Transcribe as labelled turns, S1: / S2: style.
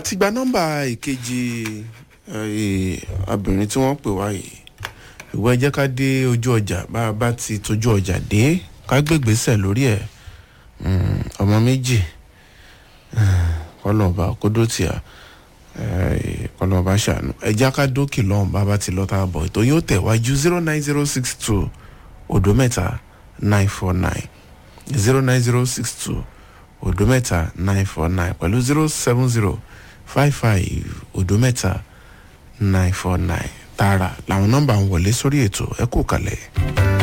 S1: àti gba nọ́mbà ìkejì obìnrin tí wọ́n pè wá yìí ìwọ ẹ jẹ́ ká dé ojú ọjà bá a bá ti tójú ọjà dé ká gbégbèsè lórí ẹ̀ ọmọ méjì kọlọ́ọ̀bá kódótìá kọlọ́ọ̀bá ṣàánú ẹja ká dókè lọ́hùn bàbá ti lọ́ta bọ̀ ètò yóò tẹ̀wájú zero nine zero six two odò mẹ́ta nine four nine zero nine zero six two odò mẹ́ta nine four nine pẹ̀lú zero seven zero five five odò mẹ́ta nine four nine tààrà làwọn nọ́mbà ń wọlé sórí ètò ẹ kú kalẹ̀.